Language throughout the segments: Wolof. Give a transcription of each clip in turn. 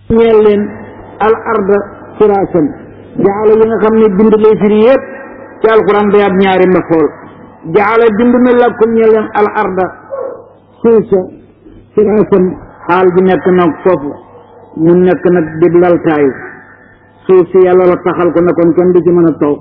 ñeel leen al arda firaasan jaala yi nga xam ne bind lay firi yëpp ci alquran day ab ñaari mafool jaala bind na lakum ñeel leen al arda suuf sa firaasan xaal bi nekk nag foofu mu nekk nag di laltaayu suuf si yàlla la taxal ko ne kon kenn du ci mën a toog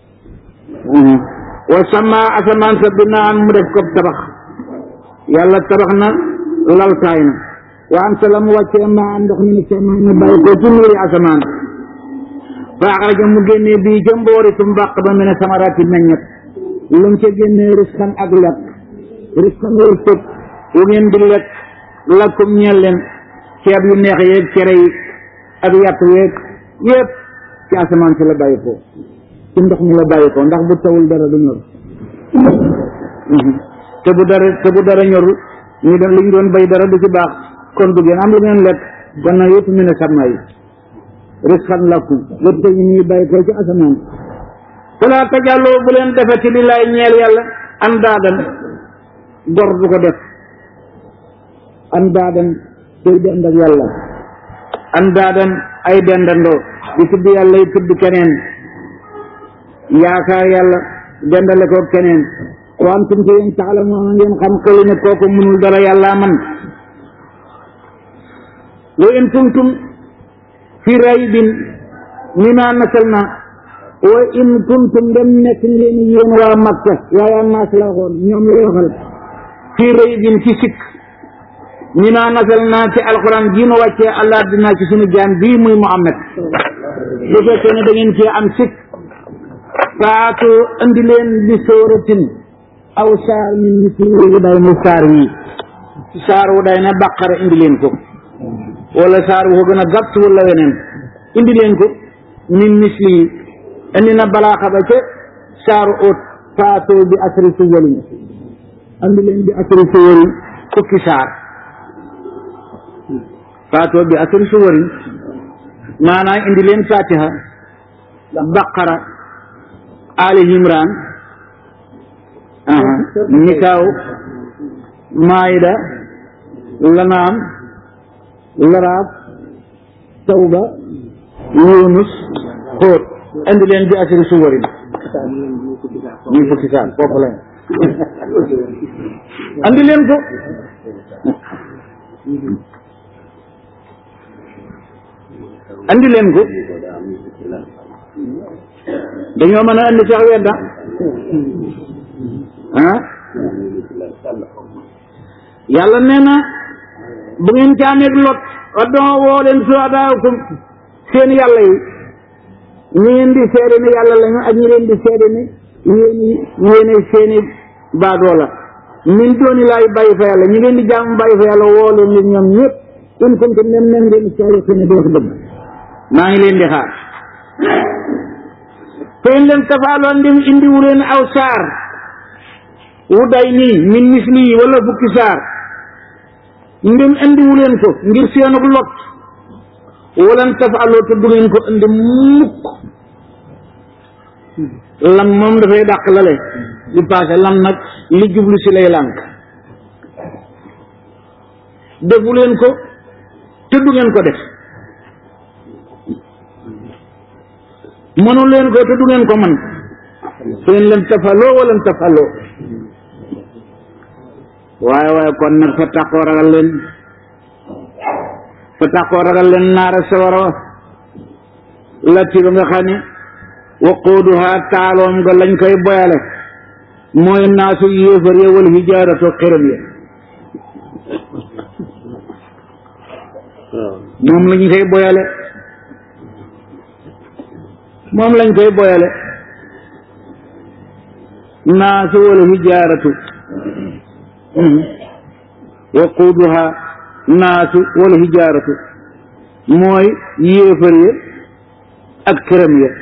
wa sama asamaan sa binaan mu def ko tabax yàlla tabax na laltaay na wa am sa la mu wàccee maa ndox mi ne sama na bàyyi ko ci nuuri asamaan fa axraja mu génnee bii ca mboori su mbàq ba mu ne samaraati meññet lu mu ca génnee risqan ak lekk risqan wërsëg wu ngeen di lekk lakkum ñeel leen ceeb yu neex yeeg cere yi ak yàpp yeeg yëpp ci asamaan si la bàyyi ko ci ndox mi la bàyyi ko ndax bu tawul dara du ñor te bu dara te bu dara ñorul ñu doon li ñu doon bay dara du ci baax kon du ngeen am lu ngeen lekk gannaaw yëpp ñu ne sama yi risqan lakum lépp ñu ñuy bàyyi ko ci asamaan fala tajàlloo bu leen defati li laay ñeel yàlla an daadan gor du ko def an daadan koy dend ak yàlla an daadan ay dendandoo di tudd yàlla yi tudd keneen yaakaar yàlla dendale ko keneen wa antum te yéen taalamuuna ngeen xam xelu ne kooku mënul dara yàlla man wa in kuntum fi raybin mimma nasalna wa in kuntum dem nekk ngeen yéen waa Makka waaye naas la waxoon ñoom la waxal fi raybin ci sikk mimma nasalna ci alquran ji nu wàccee allah dinaa ci sunu jaam bii muy Muhammad bu fekkee ne da ngeen cee am sikk faatu andi leen bi sóoratin aw saar min mislihi wu day na saar wi saar wu day na baqara indi leen ko wala saar wu ko gën a gàtt wala weneen indi leen ko min mislihi indi na balaaxa ba ca saaru óot faatu bi asri suwarin andi leen bi asri suwarin fukki saar faatu bi asri suwarin maanaam indi leen fatiha baqara ali imran nikaaw maayida lanaam laraab tawba yunus xóot indi leen bi asiri suwarin ñu fukki saal foofu lañ andi leen ko andi leen ko dañoo mën a andi sax wedda ah yàlla nee na bu ngeen ci amee lot waddoo woo leen suhadaakum seen yàlla yi ñi ngeen di seede ne yàlla lañu ak ñi leen di seede ne yéen yéene seeni baadoo la min dooni laay bàyyi fa yàlla ñi ngeen di jaamu bàyyi fa yàlla woo leen leen ñoom ñëpp in kuntum nem nem ngeen saariqi ne di wax dëgg maa ngi leen di xaar te in leen tafaaloon ndim indiwu leen aw saar wu day nii min misli yi wala fukki saar ndim indiwu leen ko ngir seenug lot walan tafaaloo te du ngeen ko indi mukk lam moom dafay dàq lale li passé lam nag li jublu si lay lànk defu leen ko te du ngeen ko def mënu leen ko te du ngeen ko man seen leen tafaloo wala tafaloo waaye waaye kon nag fa taqoo ragal leen fa taqoo ragal leen naara sawara latti ba nga xam ne waquuduha taaloom nga lañ koy boyale mooy naasu yéefar ya wal hijaaratu xiram ya moom lañ koy boyale moom lañ koy boyale naasu wal hijaaratu waquuduha naasu wal hijaaratu mooy yéefar ya ak këram ya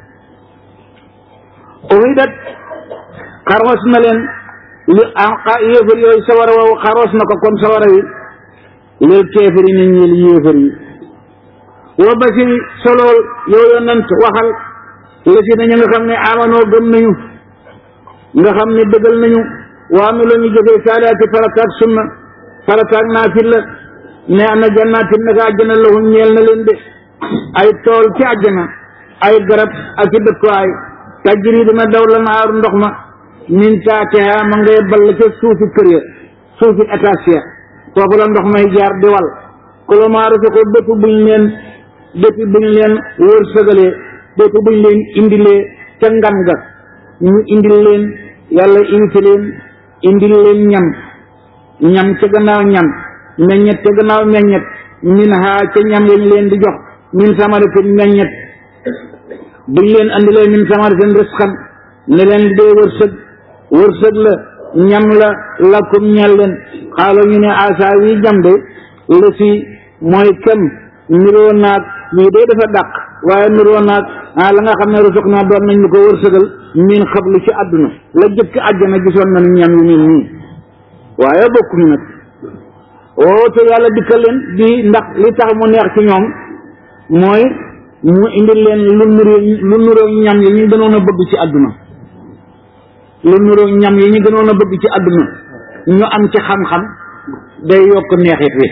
uhidat xarwas na leen li yéefar yooyu sawara woowu xarwas na ko kon sawara wi lil keefari ni ñeel yéefar yi wa basiri solool yow yonent waxal la si nañu nga xam ne amanoo gëm nañu nga xam ne dëggal nañu waa mi la ñu jógee saalaati farataak sunna farataak naafil la ne am na jannaatin naka àjjana lahum ñeel na leen de ay tool ci àjjana ay garab ak i dëkkuwaay tajri dina daw la naaru ndox ma min taatiha ma ngay ball ca suufi kër ya suufi étage ya foofu la ndox may jaar di wal kulomaaru fi ko bépp buñ leen bépp buñ leen wër sëgalee bépp buñ leen indilee ca ngan ga ñu indil leen yàlla invité leen indil leen ñam ñam ca gannaaw ñam meññet ca gannaaw meññet min haa ca ñam yañ leen di jox min samaratin meññet buñ leen andilee min samaratin risqan ne leen di dee wërsëg wërsëg la ñam la lakum ñel leen xaalo ñu ne asa wi jam de la si mooy kem niroo naag lii day dafa dàq waaye niroo naag ah la nga xam ne rusuk naa doon nañ ñu ko wërsëgal min xablu ci àdduna la jëkk àjjana gisoon nañu ñam yu mel nii waaye bokkuñu nag oo te yàlla dikkal leen di ndax li tax mu neex ci ñoom mooy mu indil leen lu nuroo lu nuroo ñam yi ñu gënoon a bëgg ci àdduna lu nuroo ñam yi ñu gënoon a bëgg ci àdduna ñu am ci xam-xam day yokk neexit wi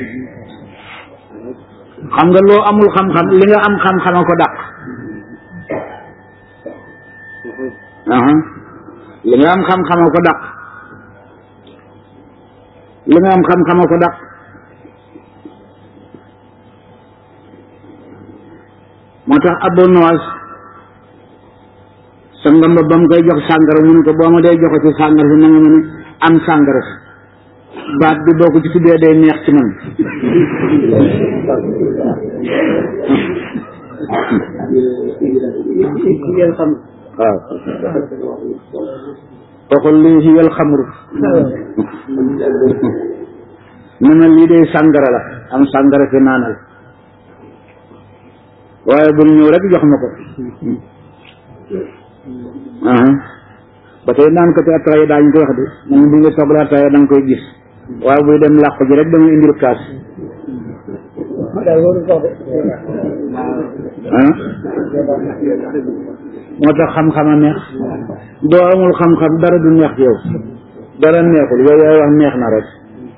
xam nga loo amul xam-xam li nga am xam-xam a ko dàq li nga am xam-xam a ko dàq li nga am xam-xam a ko dàq moo tax Abu Nawas sa ngamba ba mu koy jox sàngara mu ne ko boo ma dee joxe ci sàngara si na nga mën a am sàngara si baat bi boo ko ci tuddee day neex ci man waaw waxul lii si yel xamru mu ne lii day sàngara la am sàngara fi naanal waaye bul ñëw rek jox ma ko ba tey naan ko te attaaya daañu ko wax de moom bu nga soxla attaaya da nga koy gis waaye buy dem làq ji rek dama indil kaas moo tax xam-xam a neex doo amul xam-xam dara du neex ci yow dara neexul yow yaay wax neex na rek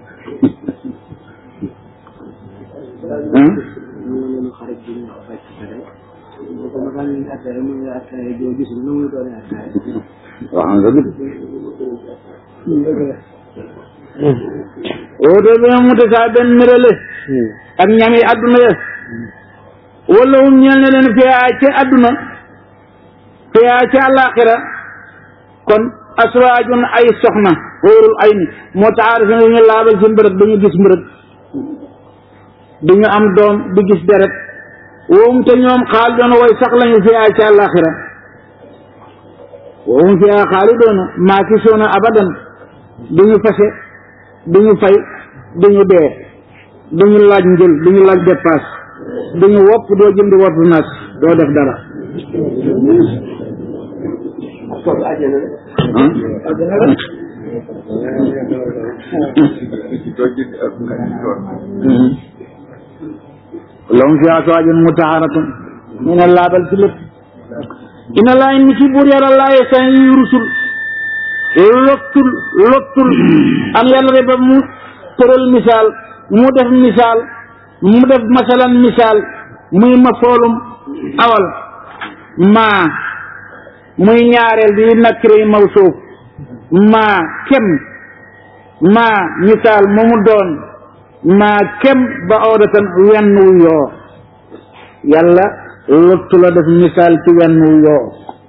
waaw nga dëgg woote bi nga mute saa benn nirale ak ñami adduna ya wala hum ñeel ne leen fiyaa ci adduna fiyaa ci àllaaxira kon aswaajun ay soxna wóorul ay ni moo taxaari fi ñu laabal ci mbërëg dañu gis mbërëg duñu am doom du gis deret woom te ñoom xaal doon way sax lañu fiyaa ci àllaaxira woom fiyaa xaali doona maakisuuna abadan duñu fase duñu fay duñu dee duñu laaj njël duñu laaj dépasse duñu wopp doo jënd wopp naas doo def dara lahum fiha azwaajun mutahharatun ñu ne laabal ci lépp ina laa ni ci buur yàlla laa yesan yi rusul lottul lottul am yàlla de ba mu tëral misaal mu def misaal mu def masalan misaal muy ma foolum awal maa muy ñaareel bi nakkire mawsuuf maa kem maa misaal mu mu doon maa kem ba oodatan wenn wu yoo yàlla lottu la def misaal ci wenn wu yoo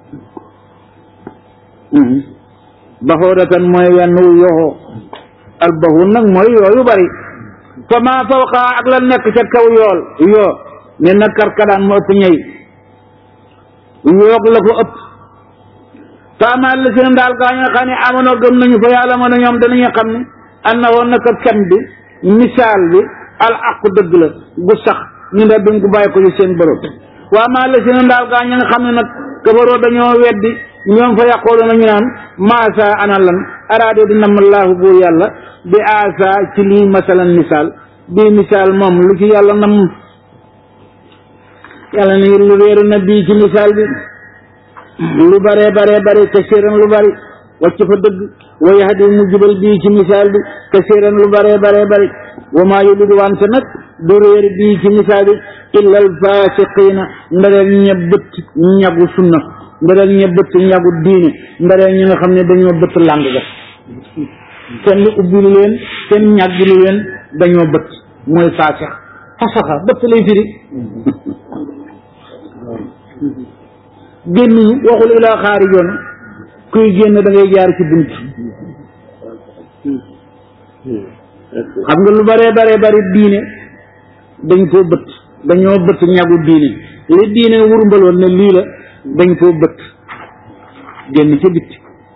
baxoodatan mooy wenn wu yoo albahun nag mooy yooyu bari fa maa fawqa ak la nekk ca kaw yool yoo ne na karkadaan mu ëpp ñëy yoog la ko ëpp faamal la seen daal gaa nga xam ne amono gëm nañu fa yàlla mën a ñoom danañu xam ne an na woon naka kem bi misaal bi al aqu dëgg la gu sax ñu ne duñ ko bàyyi ko ci seen borom waa maa la seen daal gaa ña nga xam ne nag kabaroo dañoo weddi ñoom fa yàqoolu nañu naan maasa ana lan araade di nam laahu buur yàlla bi aasa ci lii masalan misaal bii misaal moom lu ci yàlla nam yàlla ne lu réeru na bii ci misaal bi lu bare bare bare kasiran lu bari wàcc fa dëgg wa yahdi mu jubal bii ci misaal bi kasiran lu bare bare bari wa maa yulidu wante nag du réer bii ci misaal bi illa al fasiqina ndareel ña bëtt ñagu sunna ndareel ña bëtt ñagu diine ndareel ñi nga xam ne dañoo bëtt làng ga kenn ubbilu leen kenn ñàggilu leen dañoo bëtt mooy faasix fasaxa bëtt lay firi génnuñu waxul ilaa xaarijoon kuy génn da ngay jaar ci bunt xam nga lu bare bare bari diine dañ koo bëtt dañoo bëtt ñagu diine li diine wurmbaloon ne lii la dañ koo bëtt génn ca bitti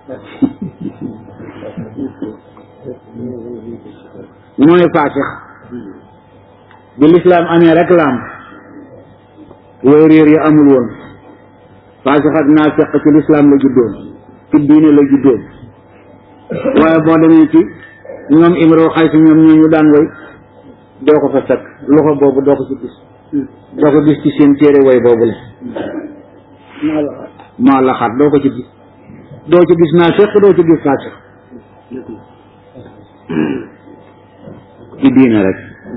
mooy faasix bi lislaam amee rek la am yooyu réer yi amul woon faasix ak naafeq ci lislaam la juddoon ci diine la juddoon waaye boo demee ci ñoom imro xay si ñoom ñoo ñu daan way doo ko fa fekk loxo boobu doo ko ci gis doo ko gis ci seen téere way boobu la maa la xaat doo ko ci gis doo ci gis naafeq doo ci gis faasix ci diine rek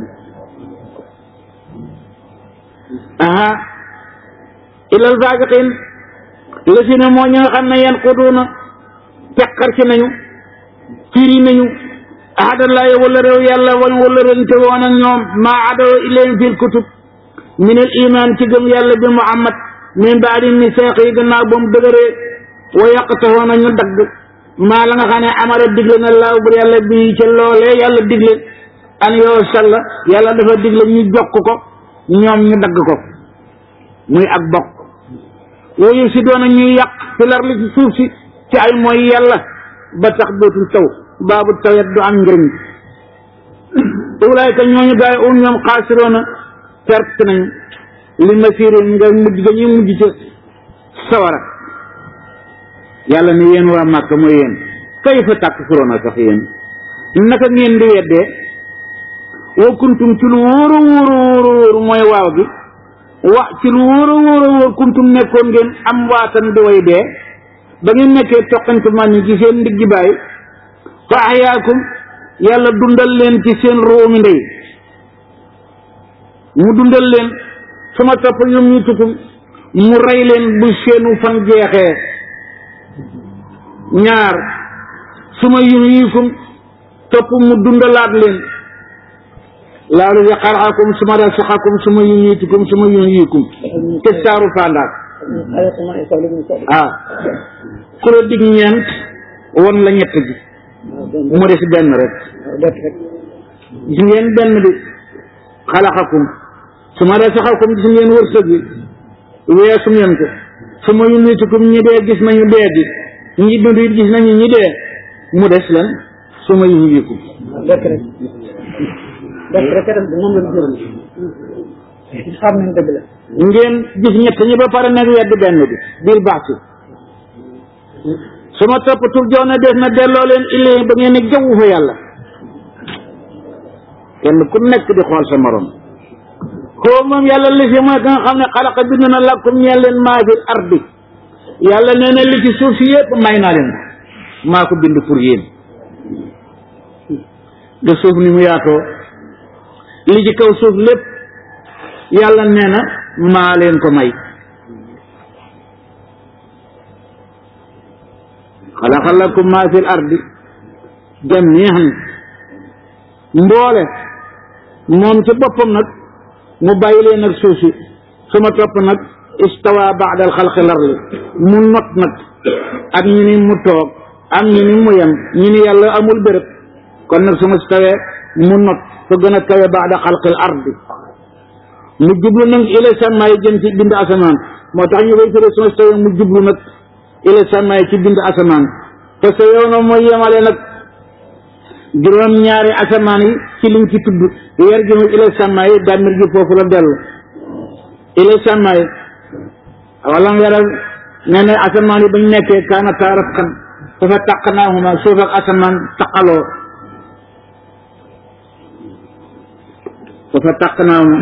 aha ilal fasiqin la si ne moo ñi nga xam ne yan xuduuna teqar ci nañu firi nañu ahadallahi wala réew yàlla wan wala rente woon ak ñoom maa adaw ilayhim fil kutub min al iman ci gëm yàlla bi muhammad min baadi misaaq yi gannaaw ba mu dëgëree wa yaqtahoona ñu dagg maa la nga xam ne amara digle na laaw bur yàlla bi ca loolee yàlla digle an yoo salla yàlla dafa digle ñu jokk ko ñoom ñu dagg ko muy ak bokk woyu si doona ñuy yàq fi lar li ci suuf si ci ay mooy yàlla ba tax dootul taw baabu tawet du am njëriñ ulaayka ñooñu gaay um ñoom xaasiroona perte nañu li masirin nga mujj ga ñuy mujj ca sawara yàlla ne yéen waa màkk mooy yéen kay fa tàkk furoona sax yéen naka ngeen di weddee wa kuntum ci lu wóor a wóor a wóor a wóor mooy waaw gi wa ci lu wóor a wóor a wóor kuntum nekkoon ngeen am waatan di way dee ba ngeen nekkee toqante man yi ci seen ndiggi baay fa ahyaakum yàlla dundal leen ci seen róomi ndey mu dundal leen sama topp ñoom ñu tukum mu rey leen bu seenu fan jeexee ñaar suma yuhyikum topp mu dundalaat leen laalu yaqarakum suma rasaxakum suma yuhyikum suma yuhyikum te saaru fandaak ah ku la dig ñeent won la ñett gi mu des benn rek gis ngeen benn bi xalaxakum suma rasaxakum gis ngeen wërsëg bi weesu ngeen ko suma yuhyikum ñi dee gis nañu dee gi ñi dund it gis nañu ñi dee mu des lan suma yuhyikum rek rek rek rek rek moom la ñu xam nañ dëgg la ngeen gis ñett ñi ba pare nag wedd benn bi biir baax su ma topp tur jox na def na delloo leen illee ba ngeen ne jaww fa yàlla kenn ku nekk di xool sa morom koo moom yàlla li si mooy ka nga xam ne xalaqa bind na lakum ñeen leen maa fi ardi yàlla nee na li ci suuf si yëpp may naa leen maa ko bind pour yéen de suuf ni mu yaatoo li ci kaw suuf lépp yàlla nee na maa leen ko may xalaqa lakum maa fil ardi jamiihan mboole moom ci boppam nag mu bàyyi leen nag suuf si su ma topp nag istawa baada al xalqi larli mu not nag ak ñu ni mu toog am ñu ni mu yem ñu ni yàlla amul béréb kon nag su ma stawee mu not fa gën a kawe baada xalqil ardi mu jublu nag ila sàmmaay jëm ci bind asamaan moo tax ñu koy firee su ma stawee mu jublu nag ila sàmmaay ci bind asamaan te sa yow na mooy yemale nag juróom ñaari asamaan yi ci liñ ci tudd weer gi mu ila sàmmaay dàmmir gi foofu la dellu ila sàmmaay wala weral nee na asamaan yi bañ nekkee kaana taaraf kan dafa taq naahuma suuf ak asamaan taqaloo dafa taq naahuma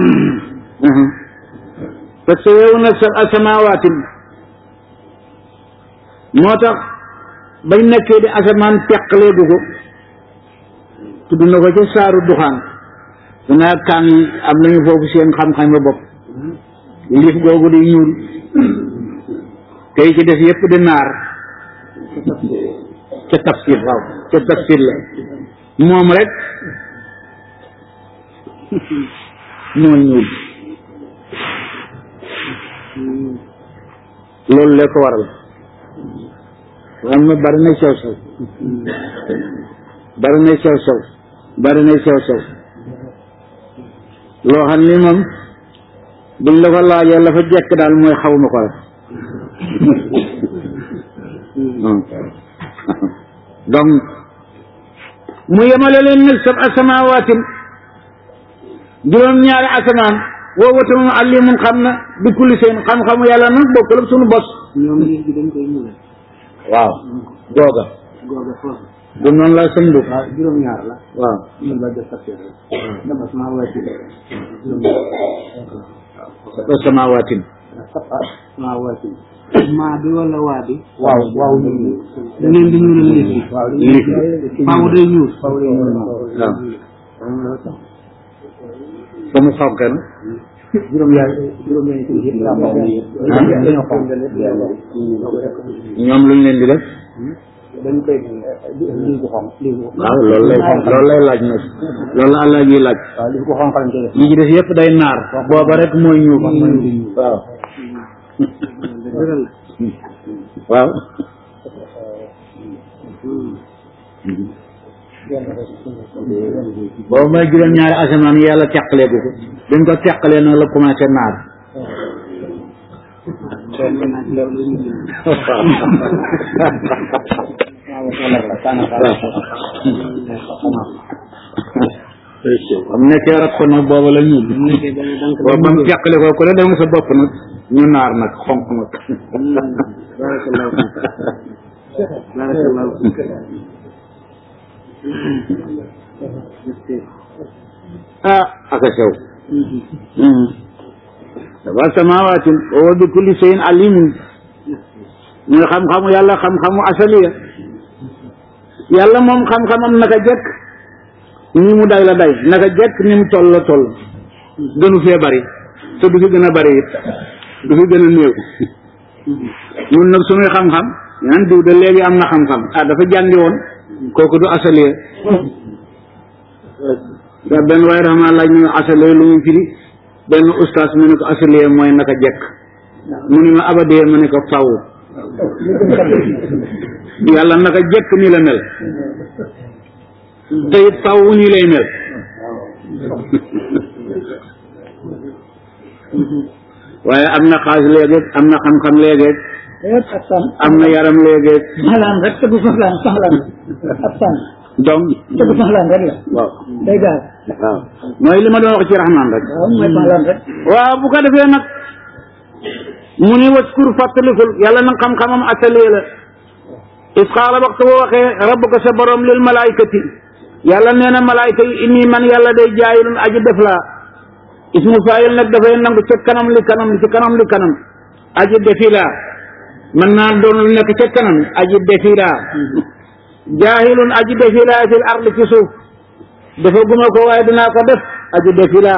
parce que yow na sa asamawaatin moo tax bañ nekkee di asamaan teqaleegu ko tudd na ko ca saaru duxaan danaa kaan yi am nañu foofu seen xam-xam ba bopp liif googu di ñuul tey ci des yépp di naar ca tafsir waaw ca tafsir la moom rek moo ñuul loolu la ko waral am na bari na sew sew bari na sew sew bari na sew sew loo xam ni moom buñ la ko laajee la fa jekk daal mooy xaw ma ko rek donc mu yemale leen nag sab asamawaatin juróom-ñaari asamaan woo wata moom alimun xam na bi kulli seen xam-xamu yàlla nag bokkul ak sunu bos ñoom liif bi dañ koy ñuulal waaw googa googa foofu du noonu la sëñ bu waaw juróom-ñaar la waaw ñun la def tafsir rek dama sama wàcc sab asamawaatin sama wàcc maa bi wala waa bi waaw waaw ñu leen di ñuulal liif bi waaw liif faaw day ñuul waaw ba mu xonq na juróom-ñaar juróom-ñaar yi yëpp daa bokk dañoo xonq ñoom luñ leen di def dañ koy lii bu xonq lii bu waaw loolu lay loolu lay laaj nag loolu la allah ji laaj waaw lii bu xonq lañ koy def yi ci des yëpp day naar booba rek mooy ñuul waaw waaw boobu mooy juróom-ñaari asamaan yi yàlla teqalee ko ko dañ ko teqalee nag la commencé naar am nekkee rab ko nag booba la ñuul boobu ba mu teqale ko ku ne dem sa bopp nag ñu naar nag xonq nag ah aka sew dafa samawaatin wa huwa bi kulli shay'in alimun muy xam-xamu yàlla xam-xamu asaliya yàlla moom xam-xamam naka jekk ni mu day la day naka jekk ni mu toll la toll gënu fee bari te du fi gën a bari it du fi gën a néew ñun nag suñuy xam-xam ñaan diw de léegi am na xam-xam ah dafa jàngi woon kooku du asaliya da benn waaye dafa maa laaj ñu asaliya lu muy firi benn ustaas mu ne ko asaliya mooy naka jekk mu ne ma abadee ma ne ko faw yàlla naka jekk ni la mel te it faw nii lay mel waaye am na xaas léegi am na xam-xam léegi am na yaram léegi soxlaan rek te bu soxlaan soxlaan ab sànn donc te bu soxlaan rek la waaw day gaal waaw mooy li ma doon wax ci raxmaan rek waaw mooy soxlaan rek waaw bu ko defee nag mu ni waskur fàttalikul yàlla nag xam-xamam atelier la is xaala waxtu boo waxee rabbuka sa borom lil malaykati yàlla nee na malayka yi inni man yàlla day jaayilun aji def laa ismu faayil nag dafay nangu ca kanam li kanam ci kanam li kanam aji defi laa mën naa doon lu nekk ca kanam aji defi laa jaahilun aji defi laa fil ardi ci suuf dafa guma ko waaye dinaa ko def aji defi laa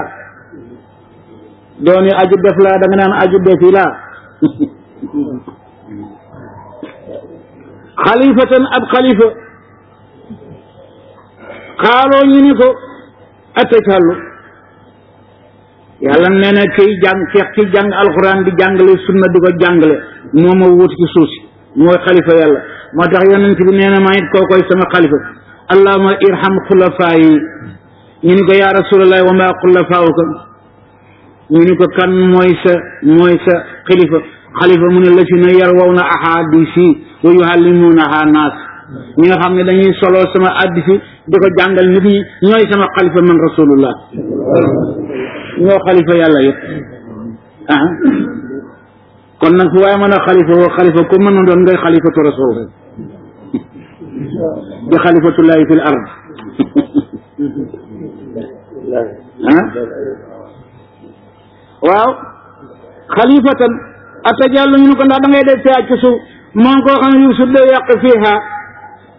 dooni aji def laa da nga naan aji defi laa xalifatan ab xalifa xaaloo ñu ni ko atacalu yàlla nee na kiy jàng feex ki jàng alxuraan di jàngale sunna di ko jàngale moo ma wut ci suuf si mooy xalifa yàlla moo tax yonent bi nee na maa it koo koy sama xalifa allahuma irham xulafaa yi ñu ni ko yaa rasulallah wa maa xulafaawuka ñu ni ko kan mooy sa mooy sa xalifa xalifa mu ne la si na yar waw na ahadisi wa yuhallimunaha naas ñi nga xam ne dañuy solo sama addisi di ko jàngal nit ñi ñooy sama xalifa man rasulullah ñoo xalifa yàlla yëpp ah kon nag fu waaye mën a xalifa woo xalifa ku mën a doon ngay xalifatu rasul rek di xalifatullahi fil ard ah waaw xalifatan atajallu ñu ne ko ndax da ngay def fiyaa ci suuf moo koo xam ne yu su dee yàq fiiha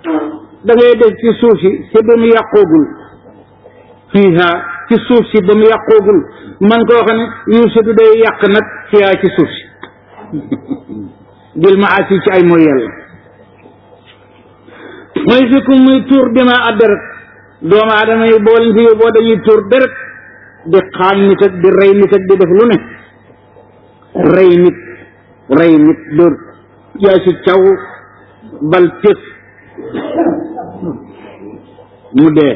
da ngay def ci suuf si te ba mu yàqoogul fiiha ci suuf si ba mu yàqoogul man koo xam ne yuusudu day yàq nag fiiha ci suuf si bil maasi ci ay mooy yàlla mooy fikku muy tuur dima a deret doomu aadama yi boo leen fi yóbboo dañuy tuur deret di xaañ nit ak di rey nit ak di def lu ne rey nit rey nit dóor yaa si caw bal tëf mu dee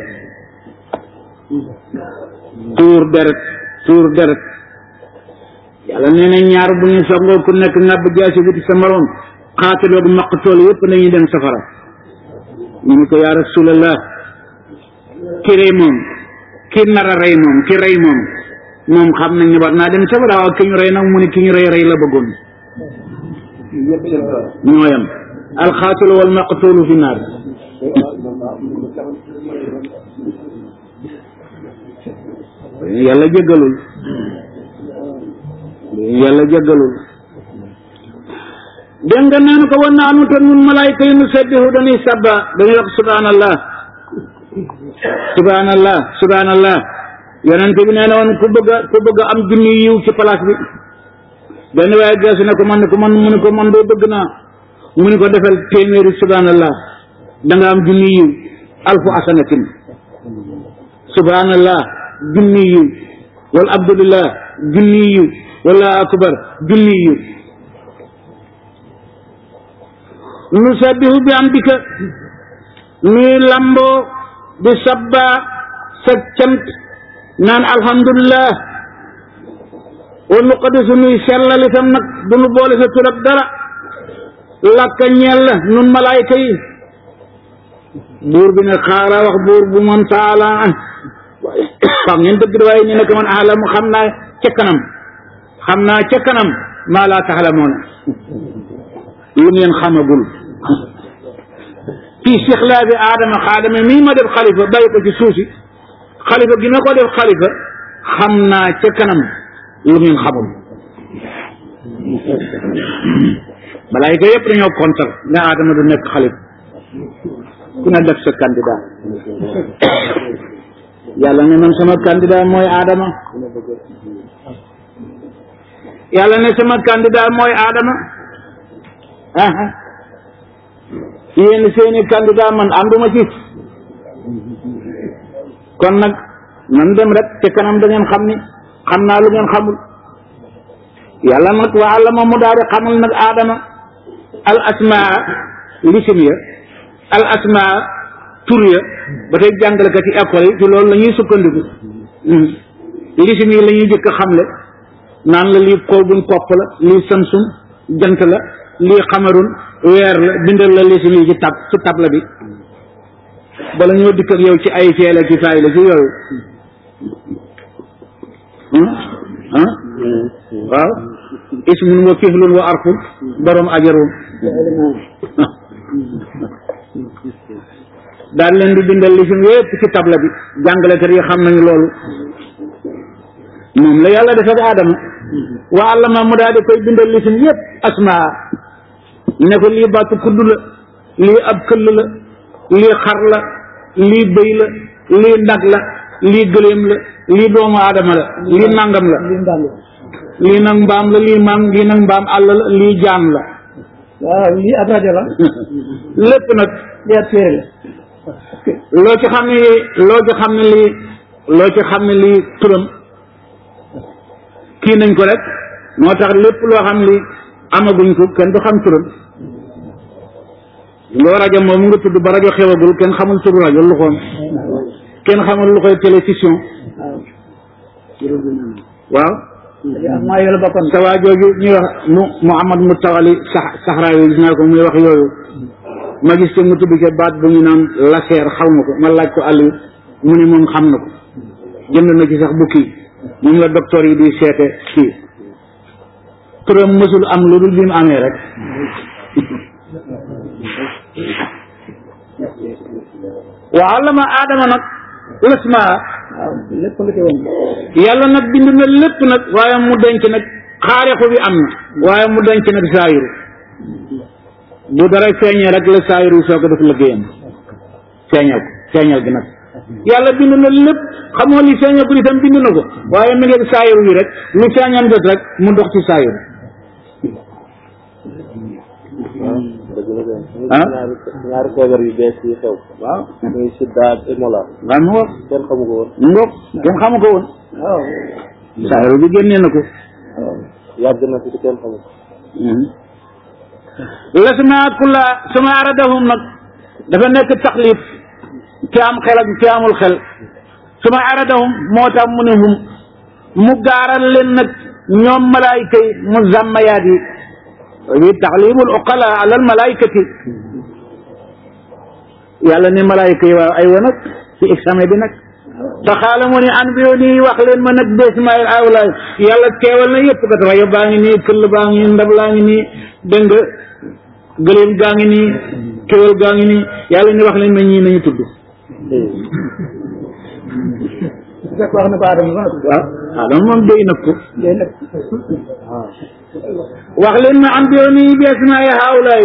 tuur deret tuur deret yàlla nee na ñaar bu ñu songoo ku nekk ngàbb jaasi wuti sa morom xaataloog maqtool yépp nañuy dem safara ñu ne ko yaa rasulallah ki rey moom ki nar a rey moom ki rey moom moom xam nañ ne war naa dem safara waaw ki ñu rey nag mu ne ki ñu rey rey la bëggoon ñooyam alxaatilu wal maqtoolu fi naar yàlla jéggalul yàlla jéggalul dégg nga naan ko war naa nu te nun malaayka yi nu sabbihu dañuy sabba dañuy wax subhanallah subhanallah subhanallah yonent bi nee na woon ku bëgg a ku bëgg a am junni yiw ci place bi benn waaye geesu ne ko man ne ko man mu ne ko man doo bëgg naa mu ne ko defal téeméeri subhanallah da nga am junni yiw alfu asanatin subhanallah junni yiw wala abdulillah junni yiw wala akbar junni yiw nu sabbihu bi amdika nuy lamboo di sabba sa cant naan alhamdulillah wa nuqaddisu nuy sellal itam nag du nu boole sa tur ak dara lakka ñeel la nun malaayka yi buur bi ne xaala wax buur bu man taala xam ngeen dëgg da waaye ñu ne ko man aalamu xam naa ca kanam xam naa ca kanam maa laa taxlamoon lu ngeen xamagul fii sixlaabi aadama xaadama mii ma def xalifa bàyyi ko ci suuf si xalifa gi ma ko def xalifa xam naa ca kanam lu ngeen xamul balaay ko yëpp dañoo kontar ne aadama du nekk xalifa ku ne def sa candidat yàlla ne man sama candidat mooy aadama yàlla ne sama candidat mooy aadama aha yéen seeni candidat man ànduma ci kon nag nan dem rek te kanam da ngeen xam ni xam naa lu ngeen xamul yàlla nag wa allama mu daal di xamal nag aadama al asmaa lisim ya al asmaa tur ya ba tey jàngalekat yi école yi ci loolu la ñuy sukkandiku lisim yi la ñuy jëkk a xamle naan la lii kow buñ kopp la lii samsum jant la lii xamarun weer la bindal la lisim yi ci tab ci tabla bi bala ñoo dikk ak yow ci ay feele ci faay la ci yooyu ah waaw ismun wa kiflun wa arfun borom ajarum daal leen di bindal lisim yépp ci tabla bi jàngalekat yi xam nañu loolu moom la yàlla def ak aadama wa allama mu daal di koy bindal lisim yépp asmaa ne ko lii bàttu kudd la lii ab këll la lii xar la lii bëy la lii nag la lii gëléem la lii doomu aadama la lii nangam la lii nag mbaam la lii maam lii nag mbaam àll la lii jaan la waaw lii ab rajo la lépp nag lii ab téere la loo ci xam ne loo ci xam ne lii loo ci xam ne lii turam kii nañ ko rek moo tax lépp loo xam li amaguñ ko kenn du xam turam loo rajo moom nga tudd ba rajo xewagul kenn xamul turu rajo lu xoom kenn xamul lu koy télévision waaw am maa yoola bokkoon sa waa jooju ñuy wax mu Muhammad mu tawali sax saxraa yi gis naa ko muy wax yooyu ma gis te mu tudd ca baat bu ñu naan laseer xaw ma ko ma laaj ko àll mu ne moom xam na ko jënd na ci sax bu kii moom la docteur yi di seete kii turam mësul am lu dul bi mu amee rek wa allama aadama nag lasmaa waaw lépp nga ci woon yàlla nag bind na lépp nag waaye mu denc nag xaarixu bi am na waaye mu denc nag saayiru bu dara feeñee rek la saayiru soo ko def liggéeyam feeñal ko feeñal gi nag yàlla bind na lépp xamoo li feeñal ko itam bind na ko waaye mi ngi saayiru yi rek lu feeñam jot rek mu dox ci saayiru ah ñaari ñaari feebar yu bees yi xew waaw muy sida ak Ebola waaw mu ngoog kenn xamu ko woon mu ngoog kenn xamu ko woon waaw saayiru bi génnee na ko yàgg na fi te kenn xamu ko lasma kulla suma aradahum nag dafa nekk taxlif ci am xel ak ci amul xel suma aradahum moo tax mu ne hum mu gaaral leen nag ñoom malaayika yi mu zàmmayaat yi yi taxlimul uqala ala al malaayikati yàlla ne malaayika yi waaw ay wa nag ci examen bi nag te xaala mu ne an bi nii wax leen ma nag bismail awlaay yàlla teewal na yëpp kat rajo baa ngi nii këll baa ngi nii ndab laa ngi nii dégg nga gëléem gaa ngi nii kéwél gaa ngi nii yàlla ni wax leen ma ñii nañu tudd fekk wax na ko Adama ba waaw adama moom déy nag ko day nag wax leen ma an bi nii bismail awlaay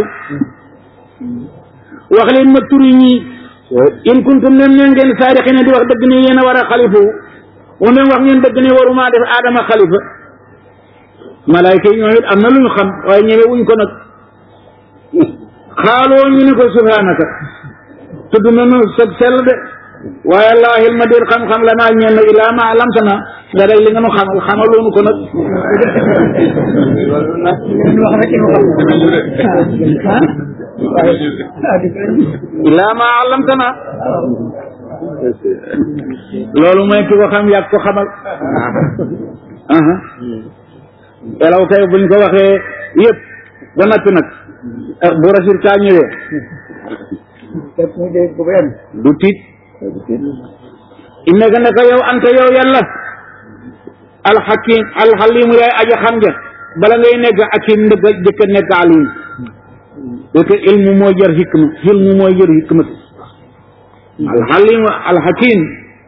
wax leen ma turi ñii in kuntum nem ne ngeen saadixina di wax dëgg ne yéen a war a xalifa wu même wax ngeen dëgg ne waruma def aadama xalifa malaayka yi ñoom it am na lu ñu xam waaye ñëwee wuñ ko nag xaaloo ñu ne ko subhanaka tudd nañu sag sell de waaye laa xilma déet xam-xam la naa ñeen ilaa ma lamtana nga day li nga nu xamal xamaloonu ko nag ngeen wax rek ñu xam ah di ilaa ma lamtana loolu mooy ki ko xam yàgg ko xamal aha elaw kay buñ ko waxee yëpp ba noppi nag bu résultat ñëwee fekk mu dégg ko ba yem du tiit innaka naka yow anta yow yàlla alxakim alxalimu yaay aja xam ja bala ngay nekk akim ndëgg jëkk a nekk alim parce que ilmu mooy jër hikma ilmu mooy jër hikmat alxalimu alxakim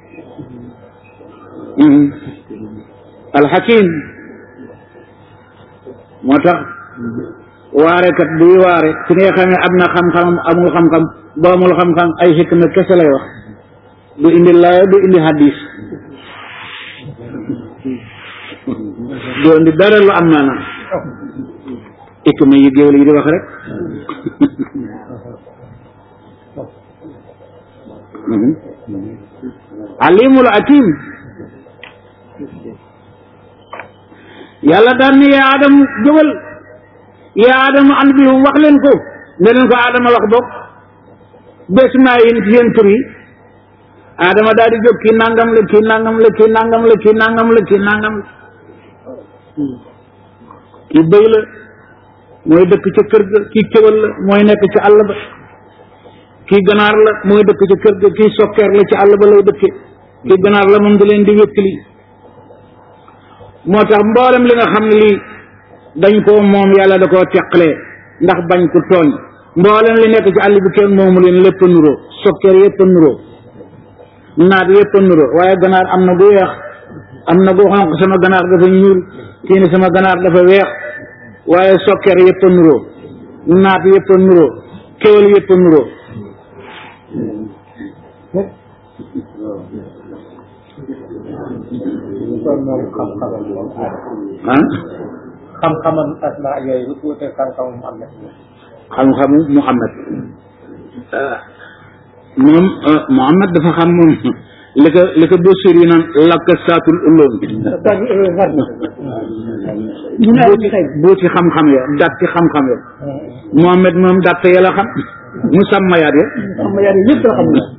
alxakim moo tax waarekat buy waare su ngay xamee am na xam-xam amul xam-xam ba amul xam-xam ay hikma kese lay wax du indi laaya du indi hadis du indi dara lu am maanaam hikma yi géwél yi di wax rek alimul akim yàlla daan ne yaa adam jógal yaa adama an bi wax leen ko ne leen ko adama wax bokk bés maa yi ci seen tur yi adama daal di jóg kii nangam la kii nangam la kii nangam la kii nangam la kii nangam la kii bëy la mooy dëkk ca kër ga kii kéwal la mooy nekk ci àll ba kii ganaar la mooy dëkk ca kër ga kii sokkeer la ci àll ba lay dëkke kii ganaar la moom di leen di wéttali moo tax mboolem li nga xam ne lii dañ koo moom yàlla da koo teqalee ndax bañ ko tooñ mboolem li nekk ci àll bi kenn moomu leen lépp a nuroo sokkeer yépp a nuroo naat yépp a nuroo waaye ganaar am na gu weex am na gu xonq sama ganaar dafa ñuul kii ni sama ganaar dafa weex waaye sokkeer yépp a nuroo naat yépp a nuroo kéwél yépp a nuroo kon moom xam-xamam moom ah xam-xamam asma yooyu wuute xam-xamam am na xam-xamu Muhammad moom Muhammad dafa xam moom li ko li ko bësir yi naan lakka saatul ulóom boo ci xam-xam ya dat ci xam-xam ya Muhammad moom dat ya la xam mu sàmmayaat ya xam nga yàlla yëpp la xam na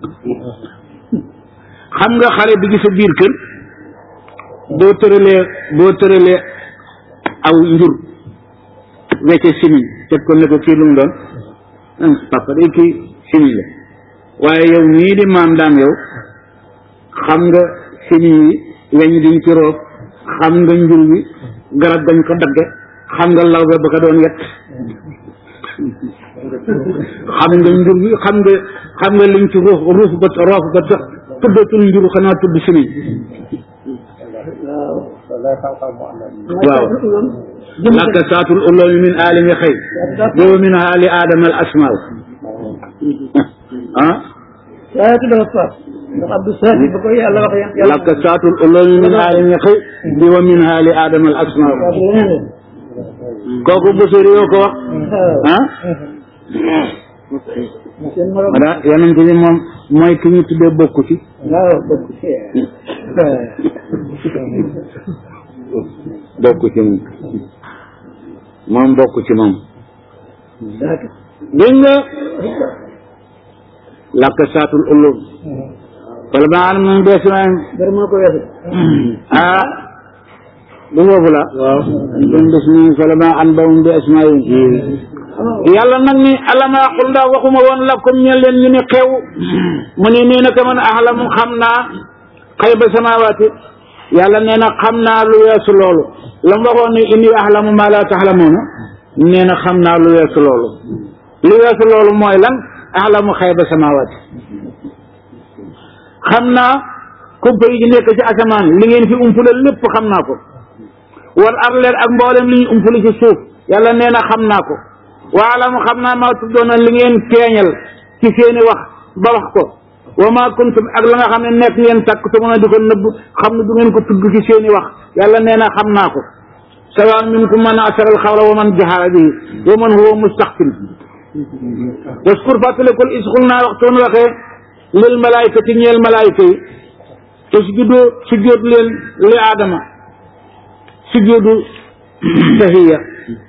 xam nga xale bi ci sa biir kër boo tëralee boo tëralee aw njur wecce simiñ teg ko ne ko kii lu mu doon ah papa day kii simiñ la waaye yow nii di maam daam yow xam nga simiñ yi weñ diñ ci roof xam nga njur wi garab dañ ko dagge xam nga law ba ko doon yett xam nga njur wi xam nga xam nga liñ ci ruuf ruuf ba roof ba tax tuddatul njur xanaa tudd simiñ wala xam-xam mu am na waaw laka saatul uloomi min aalimi xëy wa min aali aadama al asmaaw ah waaye tu dafa paas ndax Abdou Sadi ba ko yàlla wax yàlla lakka saatul ulul min haali ñaqi bi wa min haali aadama al asmaa kooku Busiri yoo ko wax ah seen morom wala yonent bi moom mooy ki ñu tuddee bokku ci waaw bokk ci bokku ci moom moom bokku ci moom dégg nga lakka saatul ulul wala ba an moom bees naa dara moo ko weesu ah du foofu la waaw don des ni fala ma an bawum bi asmaa'ihim yàlla nag ni alama aqul ndax waxuma woon la comme ñe leen ñu ne xew mu ne nee na ka man ahlamu xam naa xayba samawaati yàlla nee na xam naa lu weesu loolu la mu waxoon ni inni ahlamu ma la taxlamuuna nee na xam naa lu weesu loolu lu weesu loolu mooy lan ahlamu xayba samawaati xam naa kumpa yi di nekk ci asamaan li ngeen fi umpule lépp xam naa ko wal arleer ak mboolem li ñu umpule ci suuf yàlla nee na xam naa ko waalamu xam naa maa tuddoona li ngeen feeñal ci seeni wax ba wax ko wa ma kuntum ak la nga xam ne nekk ngeen takk te mën a di ko nëbb xam ne du ngeen ko tudd ci seeni wax yàlla nee na xam naa ko sawaan minkum man asara al xawla wa man jahara bihi wa man huwa mustaxfin waskur fàttalikul isxul naa waxtoon waxee lil malaayikati ñeel malaayika yi usjudu sujjóot leen li aadama sujjóotu tahiya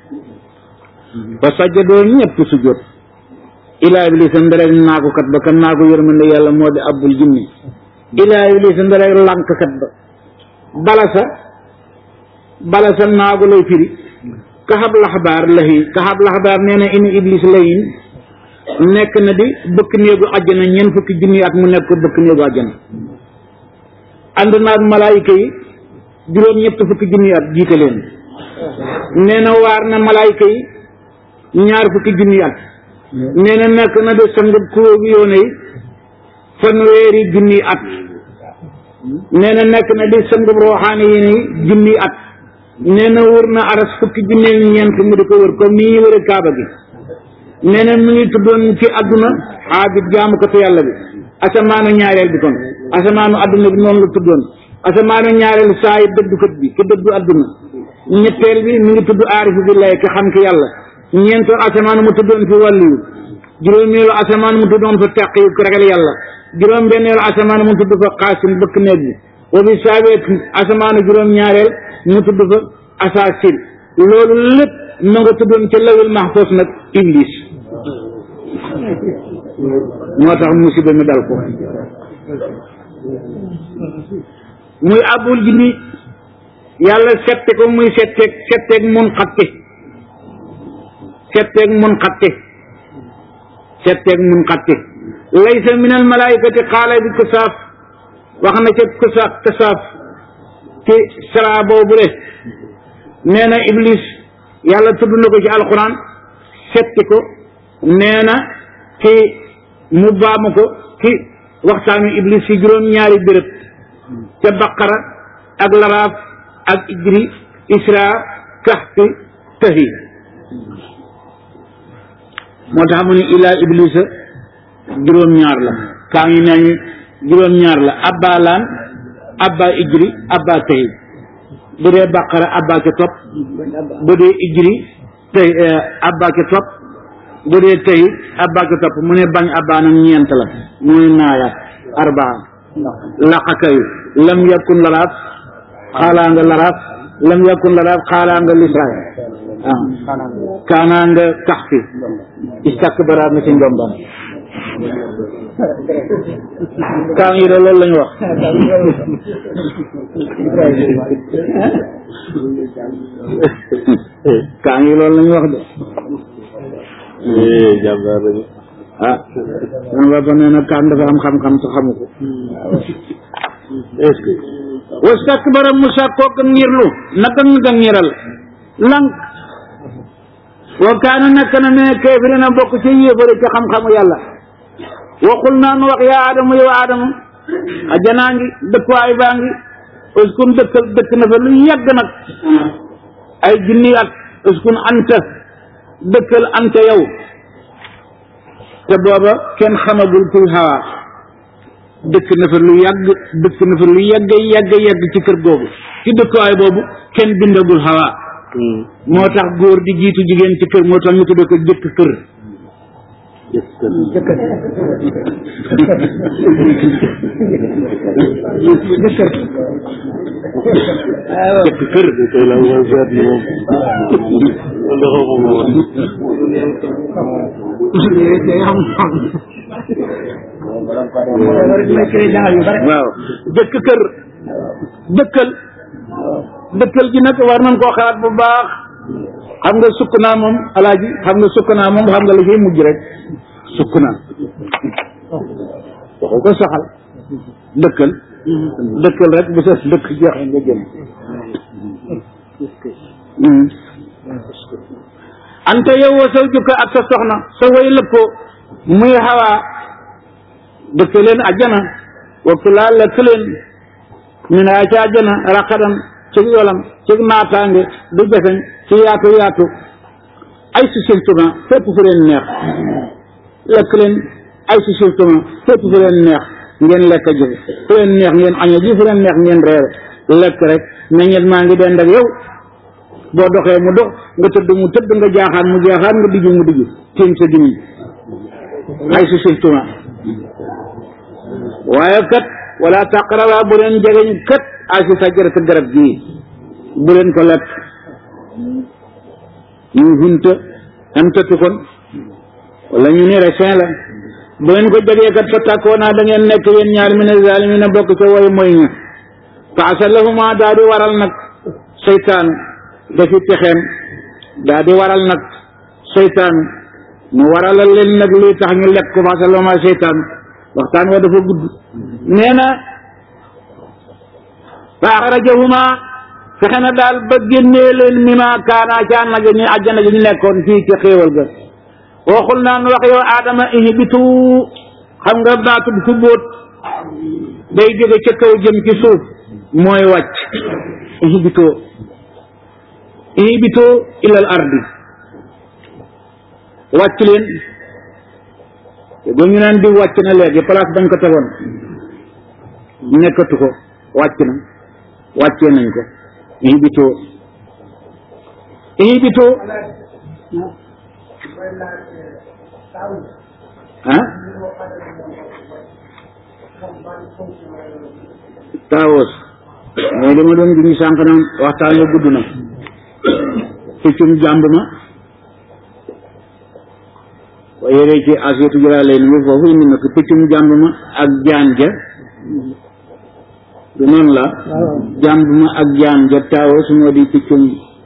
fa sajjadoo ñëpp sujjóot ilaa iblisa nderek naagukat ba kan naagu yërmande yàlla moo di abul jinni ilaa iblisa nderek lànkkat ba balasa balasa naagu lay firi kaxab laxbaar lahi kaxab laxbaar nee na ini iblis layin nekk na di bëkk néegu àjjana ñeent fukki junni at mu nekk ko bëkk néegu àjjana ànd naag malaayika yi juróom ñett fukki junni at jiite leen nee na waar na malaayika yi ñaar fukki junni at nee na nekk na de sangab kuróogu yoone yi fanweeri junni at nee na nekk na di sangab rooxaane yi ne junni at nee na wër na aras fukki junni ñeent mu di ko wër comme ni ñuy wëre kaaba gi nee na mu ngi tuddoon ci adduna aabid jaamu ko te yàlla bi asamaanu ñaareel bi kon asamaanu adduna bi noonu la tuddoon asamaanu ñaareel saa yi dëddukat bi ki dëddu adduna ñetteel bi mu ngi tudd aarifu billahi ki xam ki yàlla ñeenteel asamaan mu tuddoon fi wàlliyu juróomeelu asamaan mu tuddoon fa tàq yu ragal yàlla juróom benneelu asamaan mu tudd fa xaasim bëkk néeg bi wa bi saabeet asamaanu juróom ñaareel mu tudd fa asaasil loolu lépp ma nga tuddoon ca lawil mahfuz nag iblis moo tax musiba mi dal ko muy abul jinni yàlla sette ko muy setteeg setteeg mun xatte setteeg mun xatte setteeg mun xatte laysa min al malaikati xaala bi kasaaf wax na ca kasaaf kasaaf ci sara boobu de nee na iblis yàlla tudd na ko ci alquran setti ko nee na ci mu baamu ko ci waxtaanu iblis ci juróom-ñaari béréb ca baqara ak laraaf ak ijri isra kahfi tahi moo tax mu ne ilaa iblisa juróom-ñaar la kaa ngi nañu juróom-ñaar la abba laan abba ijri abba tahi bu dee baqara abba ca topp bu dee ijri tey abba ca topp bu dee tey abba ca topp mu ne bañ abba nag ñeent la muy naaya arbaa laqakayu lam yakun laraaf xaalaa nga laraaf lam yakun laraaf xaalaa nga lisaay ah kaanaa nga kax fi istakbara na ci njombam kaan yi de loolu lañu wax kaan yi loolu lañu wax de jàmbaar lañu ah sama papa nee na kaan dafa am xam-xam te xamu ko est-ce que wastakbara mu sàkkoo ga ngirlu naka nga ngiral lank wa kaana nekk na ne kéefiri na bokk ci yéefari ci xam-xamu yàlla waxul naan wax yaa aadama yow aadama ajanaa ngi dëkkuwaay baa ngi uskun dëkkal dëkk na fa lu yàgg nag ay junni at uskun anta dëkkal anta yow te booba kenn xamagul kuy xawaa dëkk na fa lu yàgg dëkk na fa lu yàgg yàgg yàgg ci kër googu ci dëkkuwaay boobu kenn bindagul Hawa moo tax góor di jiitu jigéen ci kër moo tax ñu tudde ko jëkk kër jëkk kër tey la mooy seet li moom wala xawma ko woon waaw jëkk kër dëkkal dëkkal ji nag war nañ koo xalaat bu baax xam nga sukk naa moom alaaji xam nga sukk naa moom xam nga la ciy mujj rek sukk naa waxu ko saxal dëkkal dëkkal rek bu sa dëkk jeexee nga jëm ante yow wa saw jukka ak sa soxna sa way lëppoo muy xawaa dëkk leen ajjana waktu laa lekk leen ñu ne ca ajjana raqadan ci yolam ci naataange du jafeñ ci yaatu yaatu ay si siltuma fépp fu leen neex lekk leen ay si siltuma fépp fu leen neex ngeen lekk ji fu leen neex ngeen año ji fu leen neex ngeen reere lekk rek meññet maa ngi dend ak yow boo doxee mu dox nga tëdd mu tëdd nga jaaxaan mu jaaxaan nga dijju mu dijju tiim sa gimiñ ay si siltuma waaye kat wala taqraba bu leen jegeñ kat ay si sajarata garab gii bu leen ko lekk ñu hunta am tëtt kon wala ñu ni raisin la bu leen ko jegee kat fa tàkkoo naa da ngeen nekk yéen ñaar min zalimina bokk ca way mooy ña faasa lahuma daa di waral nag seytaanu dafi pexeem daa di waral nag seytaanu mu waralal leen nag luy tax ñu lekk ko faasa lahuma seytaanu waxtaan wa dafa gudd nee na fa axrajahuma fexe na daal ba génnee leen mima kaana ca nag ñu àjjana ji ñu nekkoon fii ci xéewal ga waxul naan wax yow aadama ihbitu xam nga baatu bu bóot day jóge ca kaw jëm ci suuf mooy wàcc ihbitu ihbitu ilal ardi wàcc leen ba ñu naan di wàcc na léegi place bañ ko tegoon nekkatu ko wàcc na wàccee nañ ko ihbitoo ihbitoo ah taawos mooy dama doon gi ñu sànq naan waxtaan yo gudd na piccum jàmb ma waaye yére ci asiyatu jëlaa lay ni foofu indi na ko piccum jàmb ma ak jaan ja du noonu la jàmb ma ak jaan ja taawos moo di piccum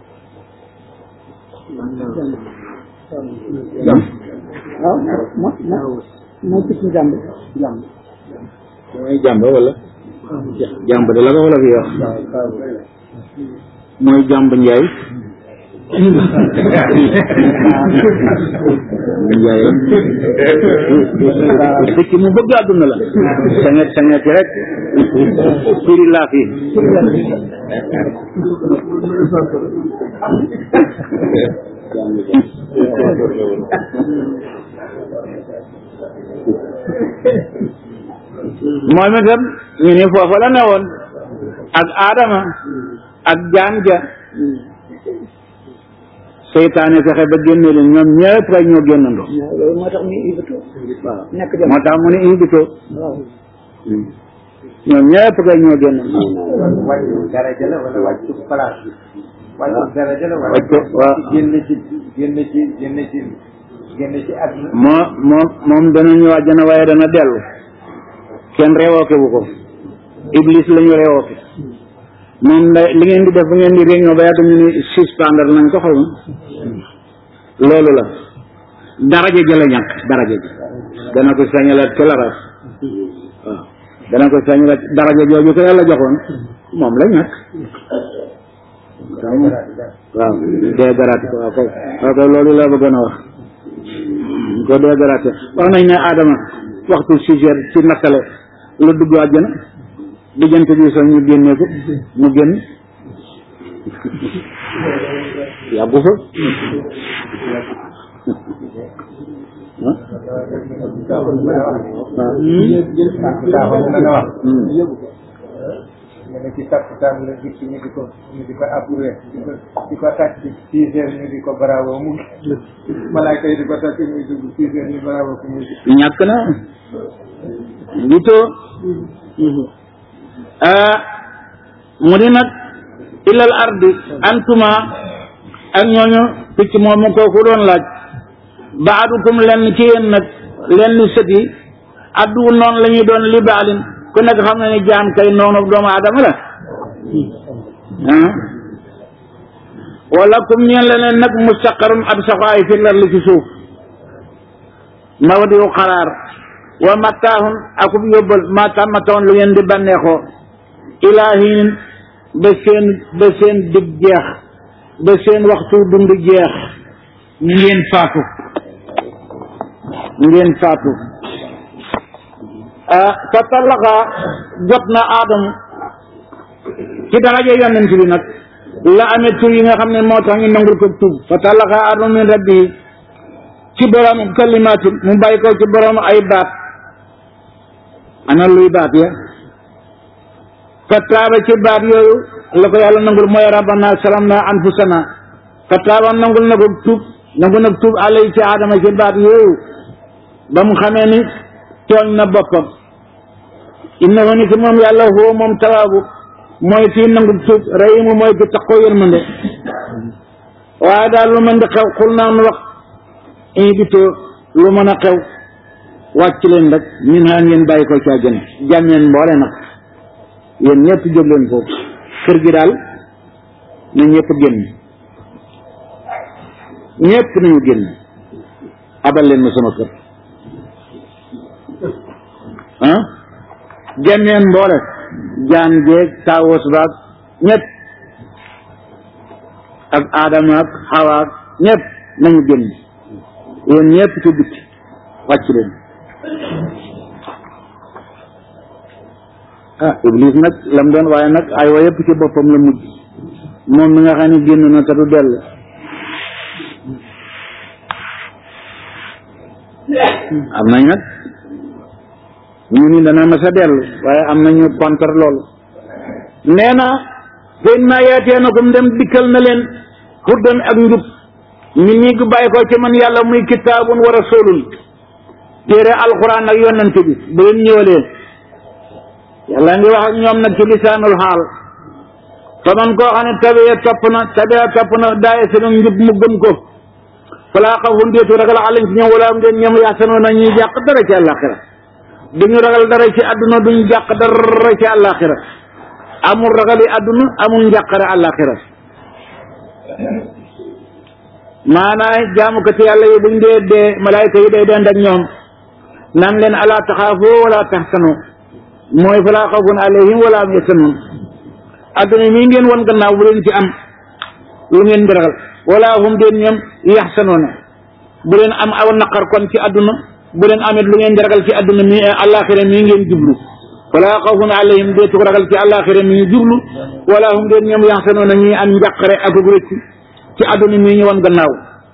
waaw mo mo moo picc jàmb jàmb mooy jàmb wala jàmb de la ko wala fi wax mooy jàmb njaay njaay picc mu bëgg àdduna la sanget sanget rek firi laa fi moom itam ñu ni foofa la newoon ak aadama ak jaan ja seytaane fexe ba génne leen ñoom ñëpp kay ñoo génnandoo loolu moo tax ñu ibatu waaw nekk moo tax mu ne invitoo waaw ñoom ñëpp kay ñoo génnandoo wàccu daraja la wala wàccu place bi wàccu daraja la wala wàccu waaw génn ci génn ci génn ci génn ci àdduna moo moom moom dana ñëw àjjana waaye dana dellu kenn reewooke bu ko iblis la ñu reewooke moom la li ngeen di def bu ngeen di réunion ba yàgg ñu ni suspendre nañ ko xaw ma loolu la daraja ja la ñàkk daraja ji dana ko sañalaat ca la ras waaw dana ko sañalaat daraja jooju ko yàlla joxoon moom la ñàkk waaw dee garaate ko waaw kay waaw kay loolu la bëggoon a wax ko dee garaate wax nañ ne Adama waxtu sujet ci nattale la dugg àjjana diggante bi sax ñu génnee ko mu génn yàggu fa Saaxoon na nga wax. ñu ne ci takkusaan la dikk ñu di ko ñu di ko approuvé di ko di ko tàcc six heures ñu di ko bravo mu malaaka yi di ko tàcc muy dugg six heures ñu bravo ku muy ñàkk na gitoo ah mu di nag ilal ardi antuma ak ñooñu picc moomu kooku doon laaj baadukum lenn ci yéen nag lenn sët yi addu noonu la ñuy doon li baalin ku nekk xam na ni jaam kay noonu doomu aadama la ah wala kum ñeen leneen nag mustaqarun ab saxaay fi lar li ci suuf mawdiu xaraar wa mattaahun akub yóbbal ma tàmmatoon lu ngeen di bànneexoo ilaahin ba seen ba seen dig jeex ba seen waxtu dund jeex ngeen faatu ngeen faatu ah fa tallaqa jot na aadam ci daraja yonent bi nag la amee tur yi nga xam ne moo tax ñu nangul ko tuub fa tallaqa aadam min rabbi ci borom kalimaatin mu bàyyi ko ci borom ay baat ana luy baat ya fa taaba ci baat yooyu la ko yàlla nangul mooy rabbana salamna anfusana fa taaba nangul na ko tuub nangu nag tuub alay ci aadama ci baat yooyu ba mu xamee ni tooñ na boppam innahu ni ki moom yàlla huwa moom tawaabu mooy kii nangu tuub rahimu mooy ki taxoo yërmande waaye daal lu mën di xew xul naa nu wax invité lu mën a xew wàcc leen rek ñun xaa ngeen bàyyi ko ci àjjana jàmmeen mboole nag yéen ñëpp jóg leen foofu kër gi daal na ñëpp génn ñëpp nañu génn abal leen ma sama kër ah jàmmeen mboole jaan jeeg taawos baag ñëpp ak aadama ak xawa ak ñëpp nañu génn yéen ñëpp ci bitti wàcc leen ah iblis nag lam doon waaye nag ay wa yëpp ci boppam la mujj moom mi nga xam ne génn na te du dellu am nañ nag ñu ni dana mas a dellu waaye am nañu contre loolu nee na fen naa yaatee na kom dem dikkal na leen huddan ak njub min ñi gu bàyyi ko ci man yàlla muy kitaabun wa rasulun téere alquran ak yonent bi bu leen ñëwalee yàlla ngi wax ak ñoom nag ci lisaanul xaal fa man koo xam ne tabee topp na tabee topp na daaye seen njub mu gëm ko falaa xawfun déetu ragal alayhim ci ñoom wala am ngeen ñoom yaxsanoo na ñuy jàq dara ci àllaaxira duñu ragal dara ci àdduna duñu jàq dara ci àllaaxira amul ragali àdduna amul njàqare àllaaxira maanaam jaamukati yàlla yi buñ dee dee malaayka yi day dend ak ñoom naan leen alaa taxaafu wala taxsanu mooy falaa xawfun alayhim wala am yaxsanun àdduna mii ngeen won gannaaw bu leen ci am lu ngeen di ragal wala hum deen ñoom yaxsanoona bu leen am aw naqar kon ci àdduna bu leen amit lu ngeen di ragal ci àdduna mi àllaaxira mii ngeen jublu wala xawfun alayhim deetu ko ragal ci àllaaxira mii jublu wala hum deen ñoom yaxsanoona ñuy am njàqare ak rëcc ci àdduna mii ñu won gannaaw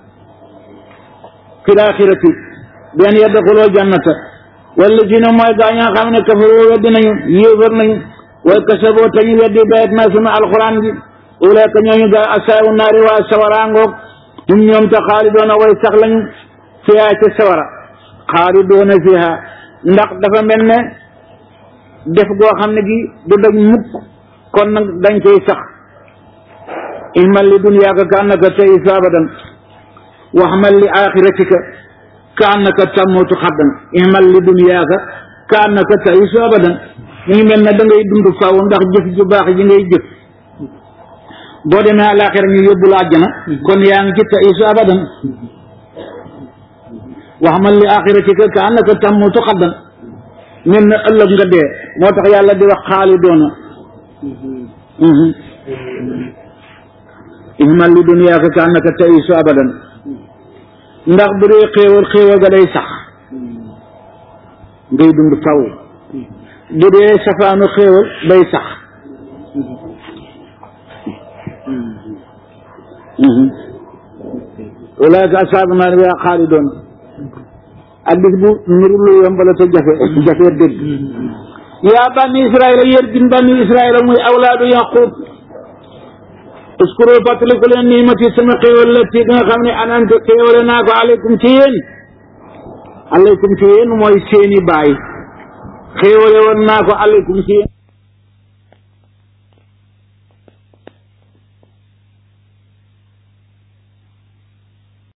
fi laaxirati benn yadxuloo jannata wala si ne mooy gaa ñaa xam ne kafaroo weddi nañu yéefar nañu way kasaboo te ñu weddi bayet naa sunu alxuraan bi ulayka ñooñu gaa asaabu naari waa sawaraangoog ñun ñoom te xaalidoona way sax lañu fiyaa ci sawara xaalidoona fiha ndax dafa mel ne def goo xam ne gi du daj mukk kon nag dañ koy sax ihmal li dunyaaka ka annaka taisu abadan waxmal li axiratika ka annaka tamutu xaddan ihmal li dunyaaka ka annaka taisu abadan mu ngi mel ne da ngay dund faaw ndax jëf ju baax ji ngay jëf boo demee àlaxira ñu yóbbu la àjjana kon yaa ngi ci taisu abadan waxmal li axiratika ka annaka tamutu xaddan mel na ëllëg nga dee moo tax yàlla di wax xaalidoona ihmal li dunyaaka ka annaka taisu abadan ndax bu dee xéewal xéewal ga day sax ngay dund faw bu dee safaanu xéewal day sax ulaayka asaabu naar yaa xaalidoon addis bu niru lu yomb la te jafe jafe dégg yaa bani israila yéen bin bani israila muy awlaadu yaqub uskuru fàttaliku leen niimati sama xéewal la ci nga xam ne anante xéewale naa ko aleykum ci yéen aleykum ci yéen mooy seeni baay xéewale woon naa ko aleykum ci yéen